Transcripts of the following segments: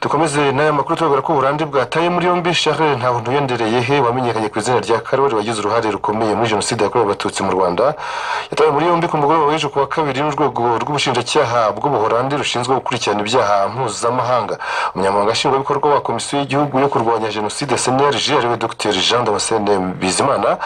dukomeze n'aya makuru turabwira ko uburande bwataye muri yombi Charles Ntabuntu Yondereyehe wamenyekanye ku izina rya Karoli wagize uruhare rukomeye muri jenoside yakorewe abatutsi mu Rwanda yatawe muri yombi ku mugoroba w'ejo ku wa kabiri n'urwego rw'ubushinjacyaha bw'ubuholande rushinzwe gukurikirana ibyaha mpuzamahanga umunyamabanga nshingwabikorwa wa komisiyo y'igihugu yo kurwanya jenoside CNLG ariwe Dr Jean Damascene Bizimana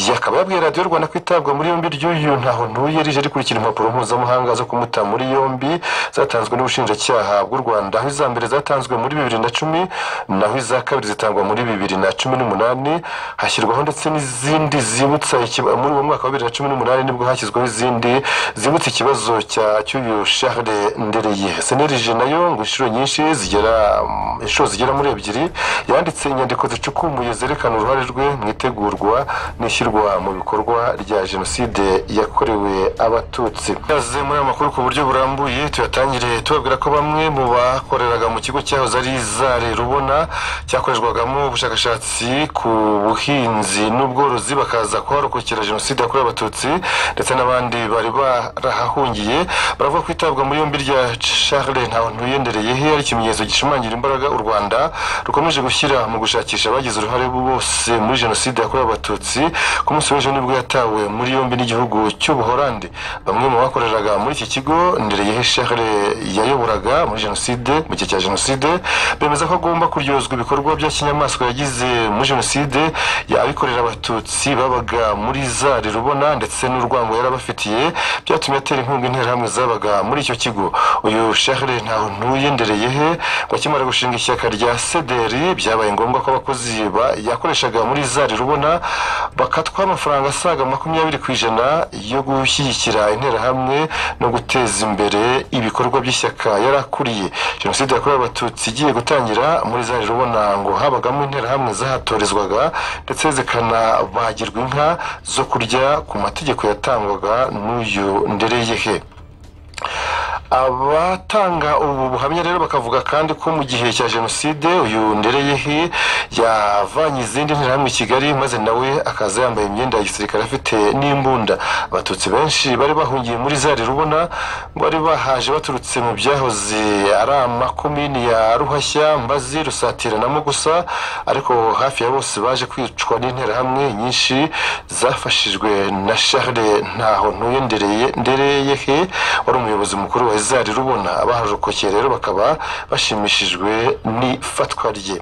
yakaba yabwiye radiyo Rwanda ko itabwa muri yombi ry'uyu Ntabuntu yarije rikurikira impapuro mpuzamahanga zo kumuta muri yombi zatanzwe n'ubushinjacyaha bw'u Rwanda aho iza mbere zatanzwe muri bibiri na cumi naho iza kabiri zitangwa muri bibiri na cumi n'umunani hashyirwaho ndetse n'izindi zibutsa ikiba- muri uwo mwaka wa bibiri na cumi n'umunani nibwo hashyizweho izindi zibutsa ikibazo cya cy'uyu Charles Ndereye senerije nayo ngo inshuro nyinshi zigera mm, inshuro zigera muri ebyiri yanditse inyandiko zicukumuye zerekana uruhare rwe mu itegurwa n'ishyirwa mu bikorwa rya jenoside yakorewe abatutsi yaze muri aya makuru ku buryo burambuye tuyatangire tubabwira ko bamwe mu bakoreraga mu kigo cyahoze ari zare rubona cyakorerwagamo ubushakashatsi ku buhinzi n'ubworozi bakaza kuharokokera jenoside yakorewe abatutsi ndetse n'abandi bari barahahungiye baravuga ko itabwa muri yombi rya Charles Ntabantu Yendereyehe ari ikimenyetso gishimangira imbaraga u Rwanda rukomeje gushyira mu gushakisha abagize uruhare bose muri jenoside yakorewe abatutsi ku munsi w'ejo nibwo yatawe muri yombi n'igihugu cy'ubuholandi bamwe mu bakoreraga muri iki kigo Ndereyehe Charles yayoboraga muri jenoside mu gihe cya jenoside bemeza ko agomba kuryozwa ibikorwa bya kinyamaswa yagize muri jenoside abikorera abatutsi babaga muri zari rubona ndetse n'urwango yari abafitiye byatumye atera inkunga interahamwe zabaga muri icyo kigo uyu Charles Ntaho ndereye he ngo akimara gushinga ishyaka rya sederi byabaye ngombwa ko abakozi ba- yakoreshaga muri zari rubona bakatwa amafaranga asaga makumyabiri ku ijana yo gushyigikira interahamwe no guteza imbere ibikorwa by'ishyaka yari akuriye jenoside yakorewe abatutsi igiye gutangira muri zari rubona ngo habagamo interahamwe zahatorizwaga ndetse zikanabagirwa inka zo kurya ku mategeko yatangwaga n'uyu ndereyehe abatanga ubu buhamya rero bakavuga kandi ko mu gihe cya jenoside uyu ndereyehe yavanye izindi nterahamwe i kigali maze nawe akaza yambaye imyenda ya gisirikare afite n'imbunda abatutsi benshi bari bahungiye muri zari rubona bari bahaje baturutse mu byahoze ari amakomini ya ruhashya mbazi rusatirana gusa ariko hafi ya bose baje kwicwa n'interahamwe nyinshi zafashijwe na Charles ntaho ntuye ndereye ndereyehe wari umuyobozi mukuru wa izari rubona abaharokokeye rero bakaba bashimishijwe n'ifatwa rye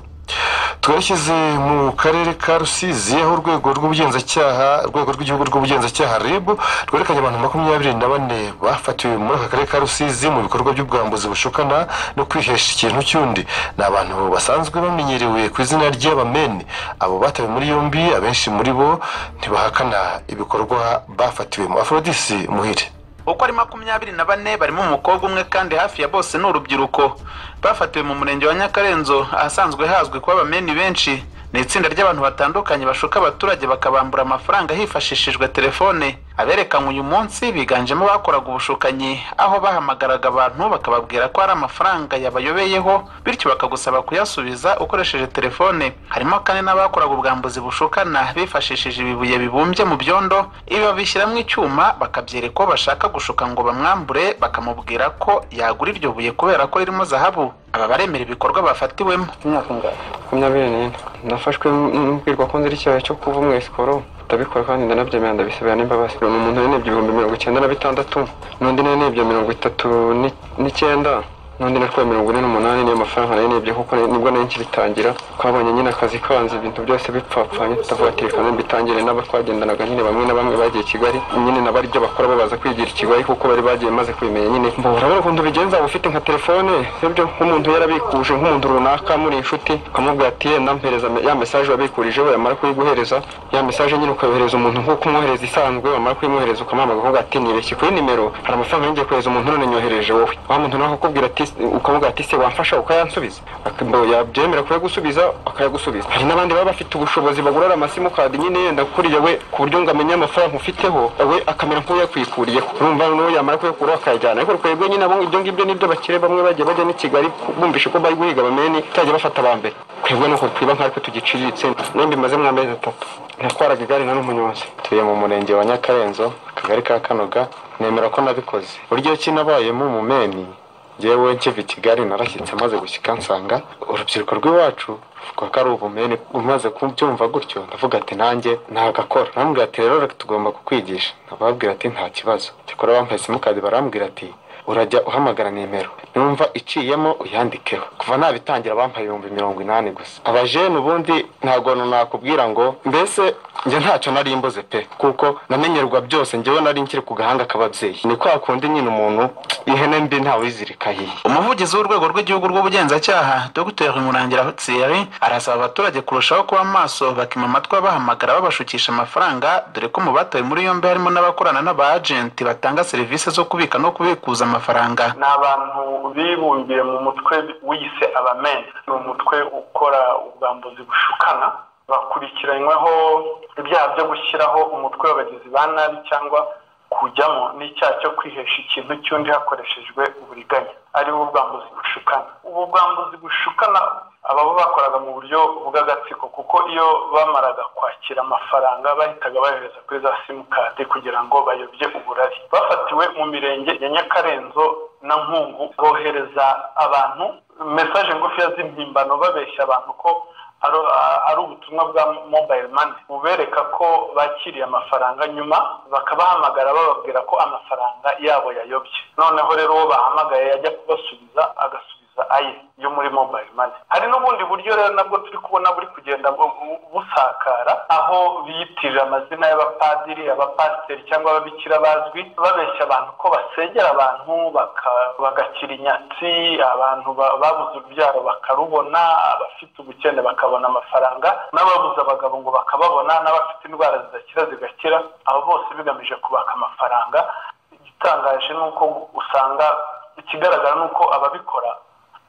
twerekeze mu karere ka rusizi aho urwego rw'ubugenzacyaha urwego rw'igihugu rw'ubugenzacyaha rib rwerekanye abantu makumyabiri na bane bafatiwe muri aka karere ka rusizi mu bikorwa by'ubwambuzi bushukana no kwihesha ikintu cy'undi ni abantu basanzwe bamenyerewe ku izina ry'abameni abo batawe muri yombi abenshi muri bo ntibahakana ibikorwa bafatiwemo afrodisi muhire uko ari makumyabiri na bane barimo umukobwa umwe kandi hafi ya bose ni urubyiruko bafatiwe mu murenge wa nyakarenzo ahasanzwe hazwi kuba abameni benshi ni itsinda ry'abantu batandukanye bashuka abaturage bakabambura amafaranga hifashishijwe telefone aberekanywe uyu munsi biganjemo abakoraga ubushukanyi aho bahamagaraga abantu bakababwira ko hari amafaranga yabayobeyeho bityo bakagusaba kuyasubiza ukoresheje telefone harimo kandi n'abakoraga ubwambuzi bushukana bifashishije ibibuye bibumbye mu byondo ibi babishyiramo icyuma bakabyereka uwo bashaka gushuka ngo bamwambure bakamubwira ko yagura iryo buye kubera ko ririmo zahabu aba baremera ibikorwa bafatiwemo imyaka ingahe makumyabiri n'ine nafashwe mbwirwa ko nzira icyaha cyo kuva sikoro ndabikora kandi ndanabyemera ndabisabira n'imbabazi ni umuntu yanebye ibihumbi mirongo icyenda na bitandatu n'undi nanebye mirongo itatu ni- n'icyenda n'undi natwaye mirongo ine n'umunani niyo mafaranga nanebye kuko na- nibwo nari nkiritangira twabonye nyine akazi kanze ibintu byose bipfapfanye tutavuga ati reka mbitangire n'abo twagendanaga nyine bamwe na bamwe bagiye i kigali nyine nabo ari byo bakora babaza kwigira i kigali kuko bari bagiye maze kubimenya nyine mbona urabona ukuntu bigenza uba ufite nka telefone sibyo nk'umuntu yarabikuje nk'umuntu runaka muri inshuti ukamubwira ati yenda mpereza me- ya mesaje wabikurijeho yamara kuyiguhereza ya mesaje nyine ukayohereza umuntu nk'uko umwohereza isanzwe wamara kuyimwohereza ukamuhamagara ukavuga ati nibeshye kuri nimero hari amafaranga yongeye kohereza umuntu none nyohereje wowe wa muntu nawe akakubwira ati ukamubwira ati se wamfasha ukayansubiza Ak- mbo- yabyemera kuyagusubiza akayagusubiza hari n'abandi baba bafite ubushobozi bagurara amasimukadi nyine yenda kuriya we ku buryo ngo amenye amafaranga ufiteho we akamera nk'uyakwikuriye urumva n'uwo yamara kuyakuraho akayajyana ariko twebwe nyine abo ibyo ngibyo nibyo bakire bamwe bagiye bajya n'i kigali bumvisha ko bari guhiga bamene tutajya bafata aba mbere twebwe nuko twiba nk'ariko tugiciriritse nimbimaze mw'amezi atatu natwaraga igare nta n'umunyonzi ntuye mu murenge wa nyakarenzo akagari ka kanoga nemera ko nabikoze buryo ki nabayemo umumeni ngewe nkiva i kigali narashyitse maze gushyika nsanga urubyiruko rw'iwacu ruvuga ko ari ubumene umaze kubyumva gutyo ndavuga ati nanjye nagakora arambwira ati rero tugomba kukwigisha ababwira ati nta kibazo cyakora bambaye simukadi barambwira ati urajya uhamagara nimero numva iciyemo uyandikeho kuva nabitangira bampaye ibihumbi mirongo inani gusa abajene ubundi ntabwo nakubwira ngo mbese njye ntacyo nari mbuze pe kuko namenyerwa byose njyewe nari nkiri ku gahanga k'ababyeyi ni kwa kundi nyine umuntu ihene mbi ntawizirika yiye umuvugizi w'urwego rw'igihugu rw'ubugenzacyaha dr murangira thierry arasaba abaturage kurushaho kuba maso bakima amatwi abahamagara babashukisha amafaranga dore ko mu batawe muri yombi harimo n'abakorana n'aba agenti batanga serivisi zo kubika no kubikuza amafaranga ni abantu bibumbiye mu mutwe wiyise abameni ni umutwe ukora ubwambuzi bushukana bakurikiranyweho ibyaha byo gushyiraho umutwe w'abagizi ba nabi cyangwa kujyamo n'icyaha cyo kwihesha ikintu cy'undi hakoreshejwe uburiganya aribo ubwambuzi bushukana ubu bwambuzi bushukana ababa bakoraga mu buryo bw'agatsiko kuko iyo bamaraga kwakira amafaranga bahitaga bayohereza kuri za simukadi kugira ngo bayobye uburari bafatiwe mu mirenge ya nyakarenzo na nkungu bohereza abantu mesaje ngufiya z'impimbano babeshya abantu ko ari- ari ubutumwa bwa mobile money bubereka ko bakiriye amafaranga nyuma bakabahamagara bababwira ko amafaranga yabo yayobye noneho rero uwo bahamagaye yajya kubasubiza agasubiza aye yo muri mobile money hari n'ubundi buryo rero nabwo turi kubona buri kugenda bu- bu- busakara aho biyitirira amazina y'abapadiri abapasiteri cyangwa ababikira bazwi babeshya abantu ko basengera abantu baka- bagakira inyatsi abantu ba- babuze urubyaro bakarubona abafite ubukene bakabona amafaranga n'ababuze abagabo ngo bakababona n'abafite indwara zidakira zigakira abo bose bigamije kubaka amafaranga igitangaje ni uko usanga ikigaragara ni uko ababikora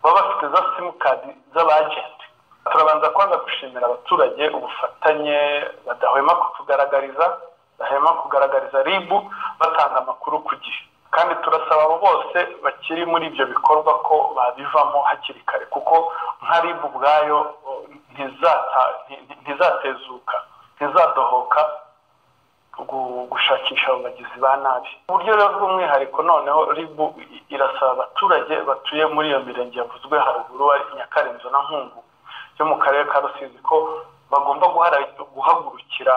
baba bafite za simukadi z'abajenti turabanza kwanza gushimira abaturage ubufatanye badahwema kutugaragariza badahwema kugaragariza ribu batanga amakuru ku gihe kandi turasaba abo bose bakiri muri ibyo bikorwa ko babivamo hakiri kare kuko nka ribu ubwayo oh, ntizata- nti- nti- ntizatezuka ntizadohoka gu- gushakisha abo bagizi ba nabi uburyo rero bw'umwihariko noneho ribu i- irasaba abaturage batuye muri iyo mirenge yavuzwe haruguru ari nyakarenzo na nkungu yo mu karere ka rusizi ko bagomba guhara- guhagurukira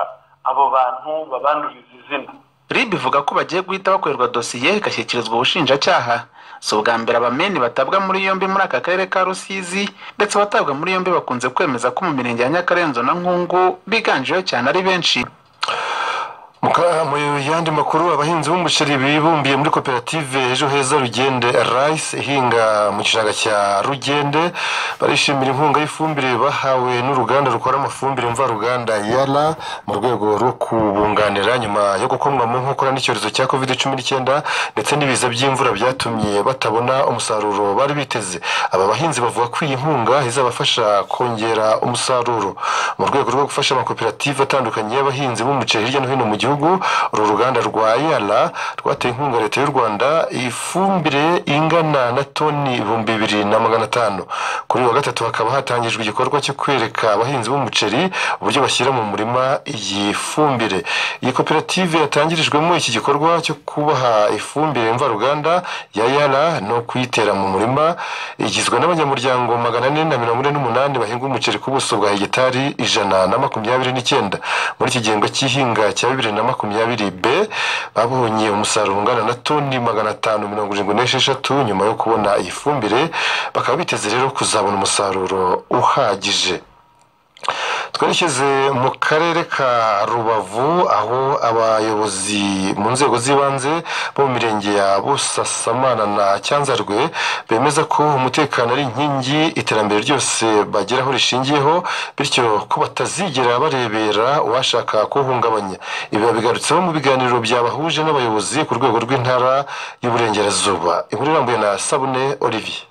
abo bantu babanduriza izina rib ivuga ko bagiye guhita bakorerwa dosiye igashyikirizwa ubushinjacyaha si ubwa mbere abameni batabwa muri yombi muri aka karere ka rusizi ndetse abatabwa muri yombi bakunze kwemeza ko mu mirenge ya nyakarenzo na nkungu biganjeho cyane ari benshi Muka- mu yandi makuru abahinzi b'umuceri bibumbiye muri koperative ejo heza rugende rice ihinga mu gishanga cya rugende barishimira inkunga y'ifumbire bahawe n'uruganda rukora amafumbire mvaruganda yara mu rwego rwo kubunganira nyuma yo gukomwa mu nkokora n'icyorezo cya covid cumi n'icyenda ndetse n'ibiza by'imvura byatumye batabona umusaruro bari biteze aba bahinzi bavuga ko iyi nkunga izabafasha kongera umusaruro mu rwego rwo gufasha amakoperative atandukanye y'abahinzi b'umuceri hirya no hino mu gihugu uru ruganda rwa yara rwateye inkunga leta y'u rwanda ifumbire ingana na toni ibihumbi bibiri na magana atanu kuri uyu wa gatatu hakaba hatangijwe igikorwa cyo kwereka abahinzi b'umuceri uburyo bashyira mu murima iyi fumbire iyi koperative yatangirijwemo iki gikorwa cyo kubaha ifumbire mvaruganda ya yara no kuyitera mu murima igizwe n'abanyamuryango magana ane na mirongo ine n'umunani bahinga umuceri ku buso bwa hegitari ijana na makumyabiri n'icyenda muri iki gihembwe cy'ihinga cya bibiri na makumyabiri b babonye umusaruro ungana na toni magana atanu mirongo irindwi n'esheshatu nyuma yo kubona iyi fumbire bakaba biteze rero kuzabona umusaruro uhagije twerekeze mu karere ka rubavu aho abayobozi mu nzego z'ibanze bo mu mirenge ya busasamana na cyanzarwe bemeza ko umutekano ari inkingi iterambere ryose bageraho rishingiyeho bityo ko batazigera barebera uwashaka kuwuhungabanya ibi babigarutseho mu biganiro byabahuje n'abayobozi ku rwego rw'intara y'uburengerazuba inkuru irambuye na sabune olivier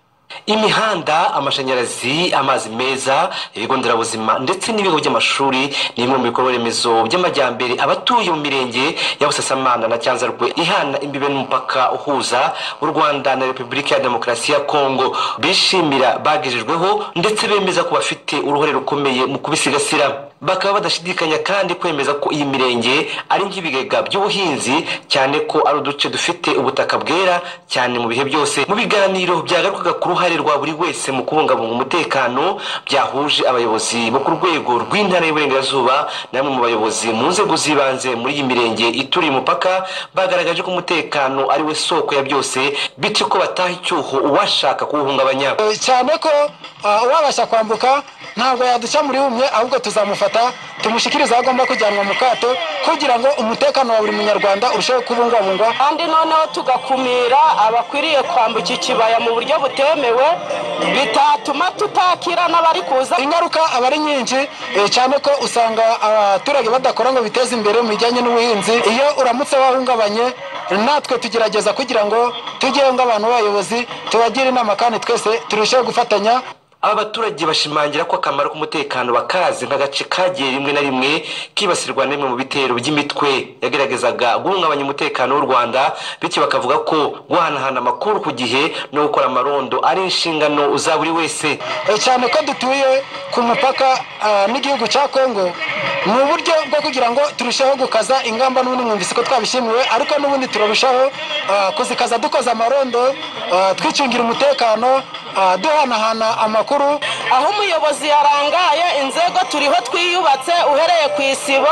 imihanda amashanyarazi amazi meza ibigo nderabuzima ndetse n'ibigo by'amashuri ni bimwe mu bikorwa remezo by'amajyambere abatuye mu mirenge ya busasamana na cyanzarwe ihana imbibe n'umupaka uhuza u rwanda na repubulika ya demokarasi ya kongo bishimira bagejejweho ndetse bemeza ko bafite uruhare rukomeye mu kubisigasira bakaba badashidikanya kandi kwemeza ko iyi mirenge ari nk'ibigega by'ubuhinzi cyane ko ari uduce dufite ubutaka bwera cyane mu bihe byose mu biganiro byagarukaga ku ruhare rwa buri wese mu kubungabunga umutekano byahuje abayobozi bo ku rwego rw'intara y'uburengerazuba na bamwe mu bayobozi mu nzego z'ibanze muri iyi mirenge ituriye umupaka bagaragaje ko umutekano ari we soko ya byose bityo ko bataha icyuho uwashaka kuwuhungabanya cyane ko ah, uwabasha kwambuka ntabwo yaduca muri umwe ahubwo tuzamufata tumushyikirize aho agomba kujyanwa mu kato kugira ngo umutekano wa buri munyarwanda urusheho kubungwabungwa kandi noneho tugakumira abakwiriye kwambuka ikibaya mu buryo butemewe bitatuma tutakira n'abari kuza ingaruka aba ari nyinshi eh, cyane ko usanga abaturage badakora ngo biteze imbere mu bijyanye n'ubuhinzi iyo uramutse wahungabanye natwe tugerageza kugira ngo tujyeho nk'abantu b'abayobozi tubagire inama kandi twese turusheho gufatanya aba baturage bashimangira ko akamaro k'umutekano bakazi nk'agace kagiye rimwe na rimwe kibasirwa n'imwe mu bitero by'imitwe yageragezaga guhungabanya umutekano w'u rwanda bityo bakavuga ko guhanahana amakuru ku gihe no gukora amarondo ari inshingano za buri wese Eh, cyane ko dutuye ku mupaka ah, n'igihugu cya kongo ni uburyo bwo kugira ngo turusheho gukaza ingamba n'ubundi mwumvise ko twabishimiwe ariko n'ubundi turarushaho ah, kuzikaza dukoze amarondo ah, twicungira umutekano ah, duhanahana amakuru aho umuyobozi yarangaye inzego turiho twiyubatse uhereye ku isibo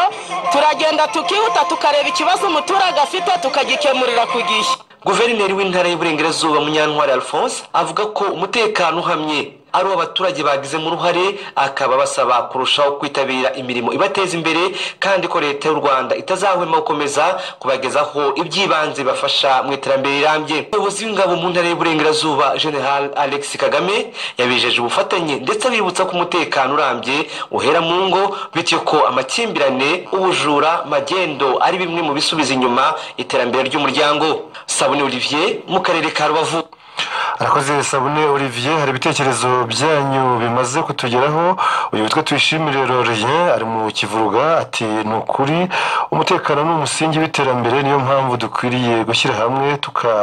turagenda tukihuta tukareba ikibazo umuturage afite tukagikemurira ku gihe guverineri w'intara y'uburengerazuba munyantwari alphonse avuga ko umutekano uhamye ari abaturage bagizemo uruhare akaba basaba kurushaho kwitabira imirimo ibateza imbere kandi ko leta y'u rwanda itazahwema gukomeza kubagezaho iby'ibanze bibafasha mu iterambere rirambye umuyobozi w'ingabo mu ntara y'uburengerazuba general alex kagame yabijeje ubufatanye ndetse abibutsa ko umutekano urambye uhera mu ngo bityo ko amakimbirane ubujura magendo ari bimwe mu bisubiza inyuma iterambere ry'umuryango sabune olivier mu karere ka rubavu arakoze sabune olivier hari ibitekerezo byanyu bimaze kutugeraho uyu witwa tuyishimire rorien ari mu kivuruga ati ni ukuri umutekano ni umusingi w'iterambere niyo mpamvu dukwiriye gushyira hamwe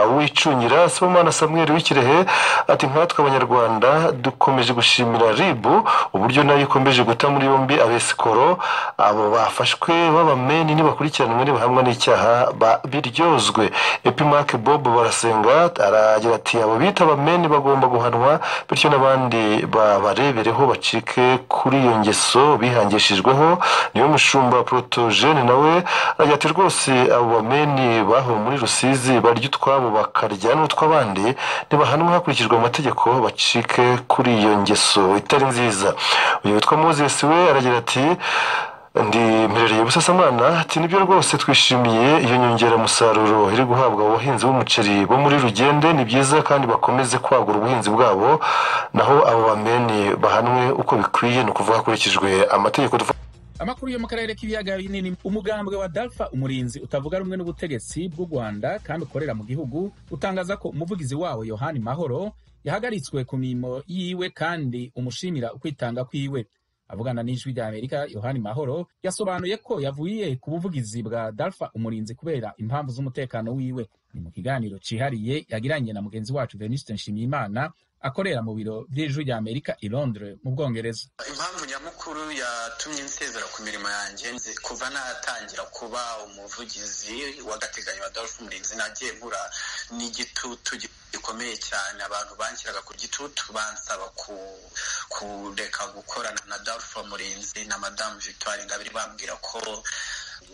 tukawicungira sibomana samuel w'ikirehe ati nkatwe abanyarwanda dukomeje gushimira ribu uburyo nayo ikomeje guta muri yombi abesikoro abo bafashwe b'abameni nibakurikiranwe nibahamwa n'icyaha ba- biryozwe epimake bob barasenga aragira ati abo bita abameni bagomba guhanwa bityo n'abandi babarebereho bacike kuri iyo ngeso bihangishijweho niyo mushumba protogene nawe aragira ati rwose abo bameni baho muri rusizi barya utwabo bakarya n'utw'abandi ntibahanwe hakurikijwe amategeko bacike kuri iyo ngeso itari nziza uyu witwa moses we aragira ati ndi mperereye busasamana ati nibyo rwose twishimiye iyo nyongeramusaruro iri guhabwa abahinzi b'umuceri bo muri rugende ni byiza kandi bakomeze kwagura ubuhinzi bwabo naho abo bameni bahanwe uko bikwiye ni ukuvuga hakurikijwe amategeko dufata amakuru yo mu karere k'ibiyaga binini umugambwe wa dalfa umurinzi utavuga rumwe n'ubutegetsi bw'u rwanda kandi ukorera mu gihugu utangaza ko umuvugizi wawo yohani mahoro yahagaritswe ku mirimo yiwe kandi umushimira ukwitanga kwiwe avugana n'ijwi rya amerika yohani mahoro yasobanuye ko yavuye ku buvugizi bwa dalfa umurinzi kubera impamvu z'umutekano wiwe ni mu kiganiro cyihariye yagiranye na mugenzi wacu venuste nshimiyimana akorera mu biro by'ijwi rya amerika i londres mu bwongereza impamvu nyamukuru yatumye nsezera ku mirimo yanjye nzi- kuva natangira kuba umuvugizi w'agateganyo adolphe umurinzi nagiye nkura n'igitutu gikomeye cyane abantu banshyiraga ku gitutu bansaba ku- kureka gukorana na adolphe umurinzi na madamu victoire ingabire bambwira ko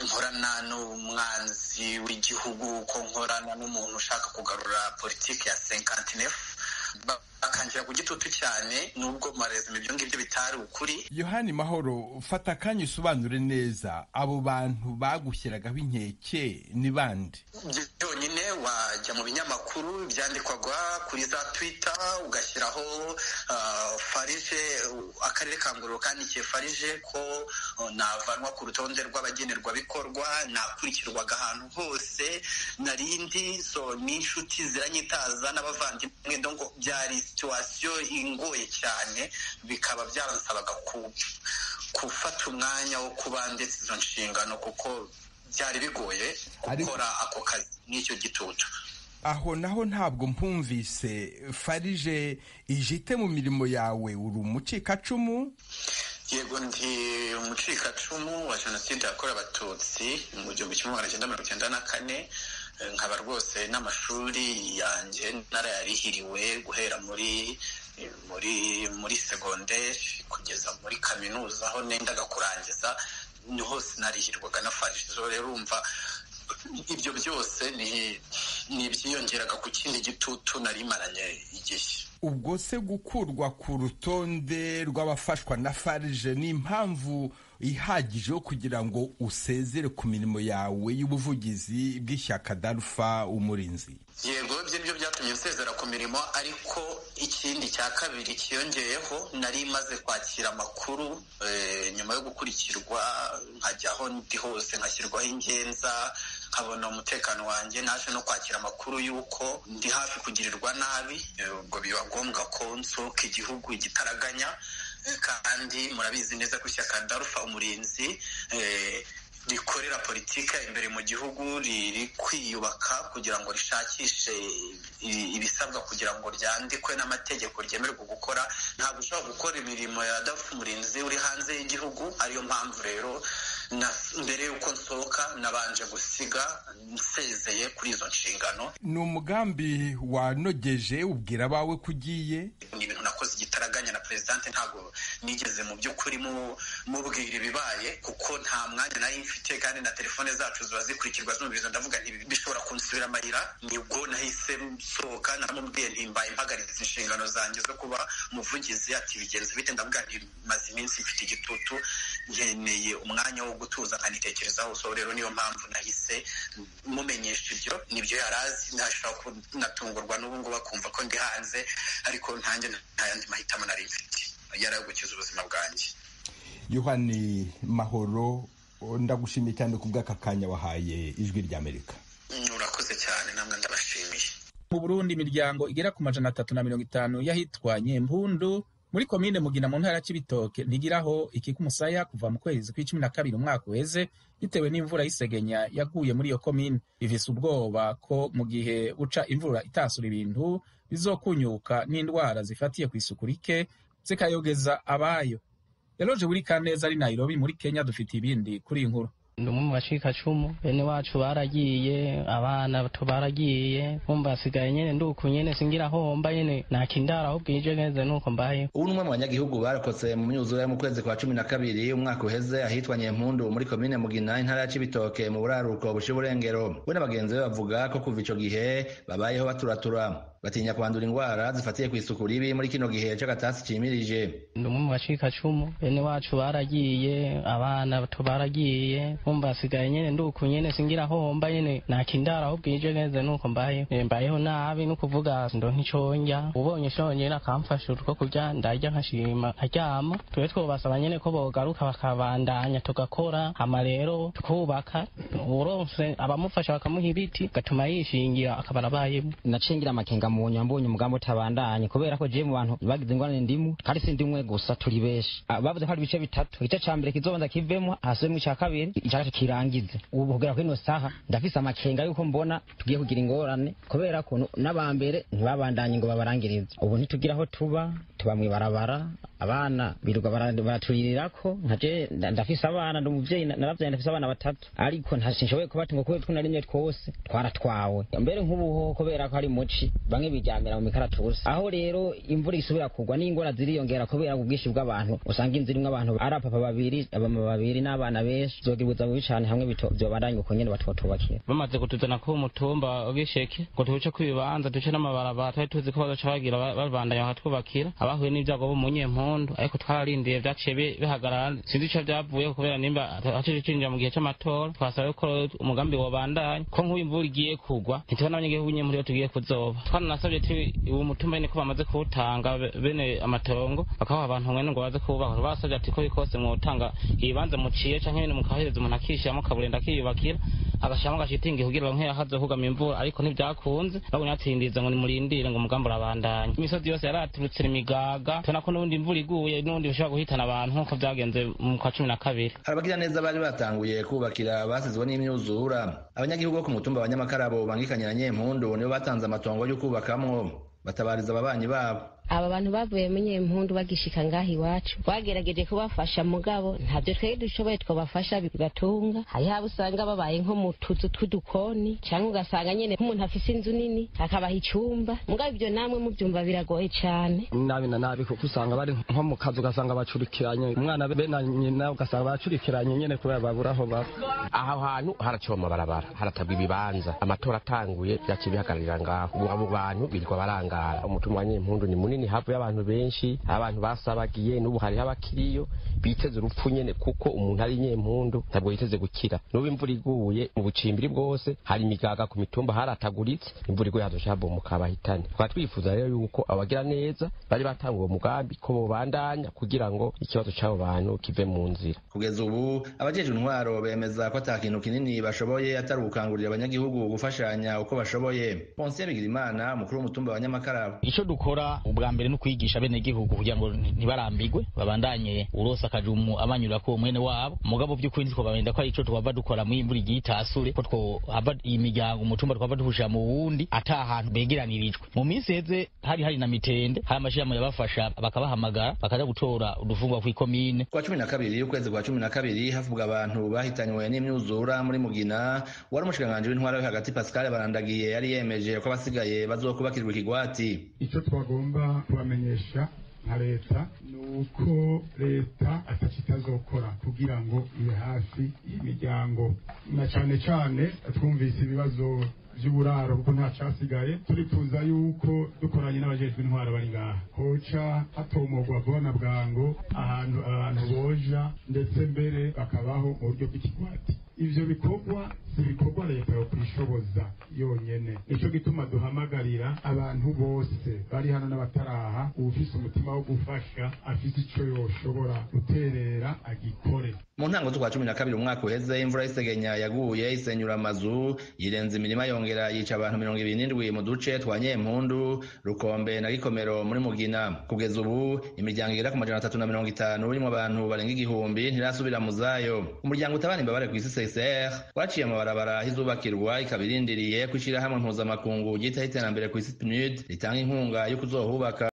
nkorana n'umwanzi w'igihugu ko nkorana n'umuntu ushaka kugarura politiki ya senkantinefu bakangira ku gitutu cyane nubwo mu marezime ibyo ngibyo bitari ukuri yohani mahoro fata akanya usobanure neza abo bantu bagushyiragaho inkeke ni bande byonyine wajya mu binyamakuru byandikwaga kuri za twita ugashyiraho ah, farije u- akarere ka ngororero kandikiye farije ko oh, navanwa ku rutonde rw'abagenerwabikorwa nakurikirwaga ahantu hose nari ndi so n'inshuti ziranyitaza n'abavandimwe do ngo byari situwasiyo ingoye cyane bikaba byarasabaga ku- gufata umwanya wo kuba ndetse izo nshingano kuko byari bigoye Ariko- gukora ako kazi n'icyo gitutu aho naho ntabwo mpumvise farije ijite mu mirimo yawe uri umucikacumu yego ndi umucikacumu wa jenoside yakorewe abatutsi mu gihumbi kimwe magana cyenda mirongo icyenda na kane Eh, nkaba rwose n'amashuri yanjye narayarihiriwe guhera muri eh, muri muri segonderi kugeza muri kaminuza aho nendaga kurangiza ni hose narihirwaga nafarishije rero urumva ibyo byose ni ni ibyiyongeraga ku kindi gitutu nari maranye igihe ubwo se gukurwa ku rutonde rw'abafashwa na farije ni impamvu ihagije yo kugira ngo usezere ku mirimo yawe y'ubuvugizi bw'ishyaka darufa umurinzi yego bye byo byatumye nsezera ku mirimo ariko ikindi cya kabiri cyiyongeyeho nari maze kwakira amakuru eh, nyuma yo gukurikirwa nkajya aho ndi hose nkashyirwaho ingenza nkabona umutekano wanjye naje no kwakira amakuru y'uko ndi hafi kugirirwa nabi eh, ubwo biba ngombwa ko nsohoka igihugu igitaraganya eh, kandi murabizi neza ko ishyaka darufa umurinzi eh, rikorera politiki imbere mu gihugu riri kwiyubaka kugira ngo rishakishe i- ibisabwa kugira ngo ryandikwe n'amategeko ryemererwa gukora ntabwo ushobora gukora imirimo ya dafu umurinzi uri hanze y'igihugu ariyo mpamvu rero na- mbere y'uko nsohoka nabanje gusiga nsezeye kuri izo nshingano ni umugambi wanogeje ubwira abawe ko ugiye ni ibintu nakoze igitaraganya na perezidante ntabwo nigeze mu by'ukuri mu- mubwira ibibaye kuko nta mwanya nari mfite kandi na telefone zacu ziba zikurikirwa zumviriza ndavuga nti bishobora kunsubira amarira nibwo nahise nsohoka naramubwiye ntimbaye mpagaritse inshingano zanjye zo kuba umuvugizi ati bigenze bite ndavuga nti maze iminsi mfite igitutu nkeneye umwanya wo gutuza nkanitekerezaho so rero niyo mpamvu nahise mumenyesha ibyo nibyo yari azi ntashobora kunatungurwa n'ubu ngubu akumva ko ndi hanze ariko ntanjye nta yandi mahitamo nari mfite yari ayo gukiza ubuzima bwanjye yohani mahoro o, ndagushimiye cyane ku bw'aka kanya wahaye ijwi ry'amerika Mm, urakoze cyane namwe ndabashimiye mu Burundi imiryango igera ku majana atatu na mirongo itanu y'ahitwa Nyempundu muri komine Mugina mu ntara ya Cibitoke ntigiraho ikikumusaya kuva mu kwezi kw'icumi na kabiri umwaka uheze bitewe n'imvura y'isegenya yaguye muri iyo komine bivise ubwoba ko mu gihe uca imvura itasura ibintu bizokunyuka n'indwara zifatiye ku isuku rike zikayogeza abayo Eloge wuri Kaneza ari Nairobi muri Kenya dufite ibindi kuri iyi nkuru ni umwe mu bacikacumu bene wacu baragiye abana bato baragiye kumva hasigaye nyine nduku nyine singira homba nyine nakindara aho bwije neza nuko mbaye ubu ni umwe mu banyagihugu barokotse mu myuzure yo mu kwezi kwa cumi na kabiri umwaka uheze ahitwa nyempundu muri komine mugina intara ya cibitoke mu buraruko busha uburengero we na bagenzi be bavuga ko kuva ico gihe babayeho baturatura batinya kwandura indwara zifatiye ku isuku ribi muri kino gihe c'agatasi cimirije ni umwe mu bacikacumu bene wacu baragiye abana bato baragiye kumva hasigaye nyine nduku nyine singira homba nyine nakindara aho bwije neza nuko mbaye Eh, mbayeho nabi ni ukuvuga ndonka ico ndya ubonye ico nyene akamfasha utwo kurya ndarya nkashima nkaryama tube twobasaba nyene ko bogaruka bakabandanya tugakora hama rero tukubaka uronse abamufasha bakamuha ibiti gatuma yishingira akaba arabayemo naciye ngira amakenga mu nyuma mbonye umugambi utabandanye kubera ko jewe mu bantu bagize ingorane ndimu kandi si ndimwe gusa turi benshi Ah, bavuze ko hari ibice bitatu igice ca mbere kizobanza kivemo hasubemo ica kabiri ica gatatu kirangize ubu kugera kuri ino saha ndafise amakenga yuko mbona tugiye kugira ingorane kubera ko nu- n'abambere ntibabandanye ngo babarangirize ubu ntitugira aho tuba tuba mwibarabara abana birirwa bara- baraturirako nkaje nda- ndafise abana ndi umuvyeyi na- naravyaye ndafise abana batatu ariko nta sinshoboye kubatunga kubera two narimye twose twaratwawe mbere nk'ubuhoho kubera ko ari muci bamwe biryamira mu mikaratusi aho rero imvura isubira kugwa n'ingora ziriyongera kubera ubwinshi bw'abantu usanga inzu irimwo abantu ari abapapa babiri abama babiri n'abana benshi zogibutsa bubi cane hamwe bito- vyobandanya uko nyene batwotubakira bamaze kutuzana ku mutumba w'isheke ngo tuce ku bibanza duce n'amabarabara twari tuzi ko bazaca bagira ba- babandanya bakatwubakira abahuye n'ibyago bo mu nyempundu ariko twararindiye byaciye bi- bihagarara sinzi ico vyavuyeho kubera nimba haciye cinjira mu gihe c'amatora twasaba ko umugambi wobandanya ko nk'ubu imvura igiye kugwa ntitubona abanyagihugu nyempundu iyo tugiye kuzoba twaranasabye tu uwo mutumba nyene ko bamaze kuwutanga be- bene amatongo bakaha abantu mwene ngo baze kuwubaka tubasabye ati ko bikose mwotanga ibibanza muciye canke nyene mukahereza umuntu akishiramo kaburenda akiyubakira agashiramo agashitingi kugira ngo ntiyahaze hugama imvura ariko ntibyakunze babonye batsindiza ngo nimurindire ngo umugambi urabandanya imisozi yose yaraturutse imigaga tubona ko n'ubundi imvura iguye n'ubundi bishobora guhitana abantu nk'uko byagenze mu kwa cumi na kabiri abagiraneza bari batanguye kubakira abasizwe n'imyuzura abanyagihugu bo ku mutumba wa nyamakarabo bangikanye na nyempundu nibo batanze amatongo yo kubakamwo batabariza ababanyi babo aba bantu bavuye mu nyempundu bagishika ngaho iwacu bagerageje kubafasha mugabo ntabyo twari dushoboye twabafasha bigatunga hariho abo usanga babaye nko mu tuzu tw'udukoni cyangwa ugasanga nyine nk'umuntu afise inzu nini akabaha icyumba mugabo ibyo namwe mubyumva biragoye cyane nabi na nabi kuko usanga bari nko mu kazi ugasanga bacurikiranye umwana be na nyina ugasanga bacurikiranye nyine kubera babura aho baba aho hantu haraciwe amabarabara haratabwa ibibanza amatora atanguye byaciye bihagararira ngaho ubu abo bantu birirwa barangara umutima wa nyempundu ni munini hafi y'abantu benshi abantu basabagiye n'ubu hariho abakiriyo biteze urupfu nyene kuko umuntu ari nyempundu ntabwo yiteze gukira n'ubu imvura iguye mu bucimbiri bwose hari imigaga ku mitumba harataguritse imvura iguye hazoca habomoka abahitane tukaba twifuza rero yuko abagira neza bari batanga uwo mugambi ko bobandanya kugira ngo ikibazo c'abo bantu kive mu nzira kugeza ubu abajejwe intwaro bemeza ko ata kintu kinini bashoboye atari ugukangurira abanyagihugu gufashanya uko bashoboye ponsiyo bigirimana umukuru w'umutumba wa nyamakarabo icyo dukora ubwa mbere ni ukwigisha bene gihugu kugira ngo ntibarambigwe babandanye urose akajumu abanyura ko mwene wabo mugabo by'ukuri twabamenda ko ari ico twava dukora mu imvura igiye itasure ko twohava imiryango umutumba twava duhushira mu wundi ata hantu begeranirijwe mu minsi heze hari hari na mitende hari amashirahamwe yabafasha bakabahamagara bakaja gutora udufungwa kw'ikomine kwa cumi na kabiri ukwezi kwa cumi na kabiri havugwa abantu bahitanywe n'imyuzura muri mugina wari umushikiranganji w'intwaro yo hagati pascal barandagiye yari yemeje ko abasigaye bazokubakirwa ikigwati icyo twagomba kubamenyesha nka leta ni uko leta atacyo itazokora kugira ngo ibe hafi y'imiryango na cyane cyane twumvise ibibazo by'uburaro kuko nta cyasigaye turifuza yuko dukoranye n'abajejwe intwaro bari ngaha hoca hatomogwa vuba na bwango ahantu abantu boja ndetse mbere bakabaho mu buryo bw'ikigwati ivyo bikorwa si ibikorwa leta yo kwishoboza yonyene nico gituma duhamagarira abantu bose bari hano n'abataraha uwufise umutima wo gufasha afise ico yoshobora guterera agikore mu ntango z'ukwa cumi na kabiri umwaka uheze imvura y'isegenya yaguye isenyura amazu yirenza imirima yongera yica abantu mirongo ibiri n'indwi mu duce twa nyempundu rukombe na gikomero muri mugina kugeza ubu imiryango igera ku majana atatu na mirongo itanu irimwo abantu barenga igihumbi ntirasubira mu zayo umuryango utabana imbabare ku isi csr waciye amabarabara ahizubakirwa ikaba irindiriye ko ishyirahamwe mpuzamakungu ryitaho iterambere ku isi pnud ritanga inkunga yo kuzohubaka